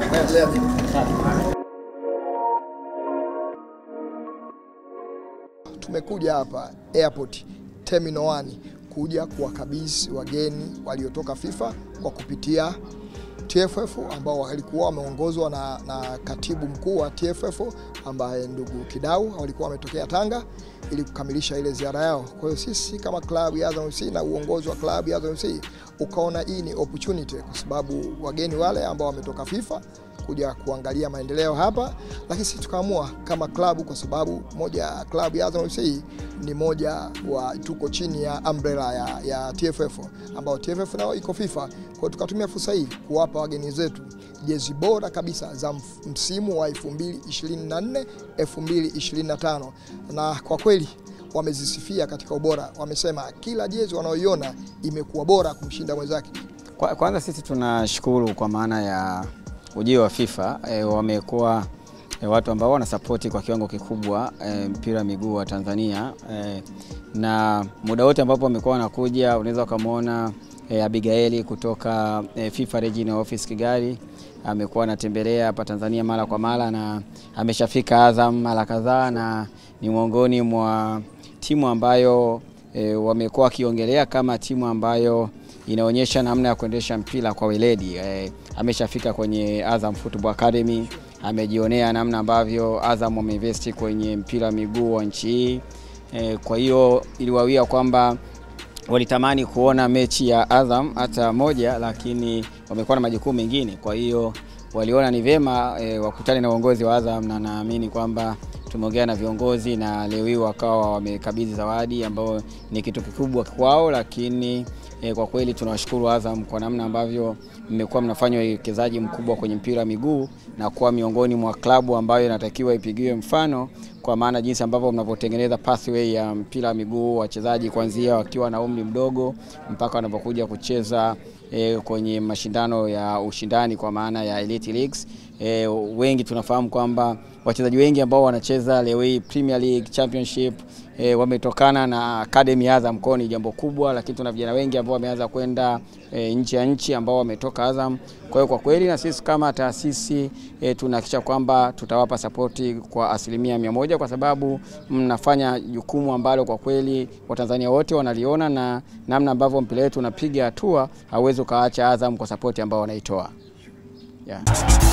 Tumekuja hapa airport terminal 1 kuja kuwakabidhi wageni waliotoka FIFA kwa kupitia TFF ambao walikuwa wameongozwa na, na katibu mkuu wa TFF ambaye ndugu Kidau walikuwa wametokea Tanga ili kukamilisha ile ziara yao. Kwa hiyo sisi kama klabu ya Azam FC na uongozi wa klabu ya Azam FC ukaona hii ni opportunity, kwa sababu wageni wale ambao wametoka FIFA kuja kuangalia maendeleo hapa, lakini sisi tukaamua kama klabu, kwa sababu moja ya klabu ya Azam FC ni moja wa tuko chini ya umbrella ya, ya TFF ambao TFF nao iko FIFA. Kwa hiyo tukatumia fursa hii kuwapa wageni zetu jezi bora kabisa za msimu wa 2024 2025, na kwa kweli wamezisifia katika ubora. Wamesema kila jezi wanaoiona imekuwa bora kumshinda mwenzake. Kwa, kwanza sisi tunashukuru kwa maana ya ujio wa FIFA e, wamekuwa e, watu ambao wanasapoti kwa kiwango kikubwa e, mpira wa miguu wa Tanzania e, na muda wote ambapo wamekuwa wanakuja unaweza ukamwona e, Abigaili kutoka e, FIFA Regional Office Kigali amekuwa anatembelea hapa Tanzania mara kwa mara na ameshafika Azam mara kadhaa na ni miongoni mwa timu ambayo e, wamekuwa wakiongelea kama timu ambayo inaonyesha namna ya kuendesha mpira kwa weledi. E, ameshafika kwenye Azam Football Academy, amejionea namna ambavyo Azam wameinvesti kwenye mpira wa miguu wa nchi hii. E, kwa hiyo iliwawia kwamba walitamani kuona mechi ya Azam hata moja, lakini wamekuwa na majukumu mengine, kwa hiyo waliona ni vyema e, wakutane na uongozi wa Azam na naamini kwamba tumeongea na viongozi na leo hii wakawa wamekabidhi zawadi ambayo ni kitu kikubwa kwao, lakini e, kwa kweli tunawashukuru Azam kwa namna ambavyo mmekuwa mnafanya uwekezaji mkubwa kwenye mpira wa miguu na kuwa miongoni mwa klabu ambayo inatakiwa ipigiwe mfano kwa maana jinsi ambavyo mnavyotengeneza pathway ya mpira wa miguu wachezaji kuanzia wakiwa na umri mdogo mpaka wanapokuja kucheza e, kwenye mashindano ya ushindani kwa maana ya elite leagues. E, wengi tunafahamu kwamba wachezaji wengi ambao wanacheza leo hii Premier League, Championship e, wametokana na Academy ya Azam, kwa ni jambo kubwa, lakini tuna vijana wengi ambao wameanza kwenda e, nje ya nchi ambao wametoka Azam. Kwa hiyo kwa kweli na sisi kama taasisi e, tunahakikisha kwamba tutawapa sapoti kwa asilimia mia moja kwa sababu mnafanya jukumu ambalo kwa kweli Watanzania wote wanaliona na namna ambavyo mpira wetu unapiga hatua, hauwezi ukaacha Azam kwa sapoti ambao wanaitoa yeah.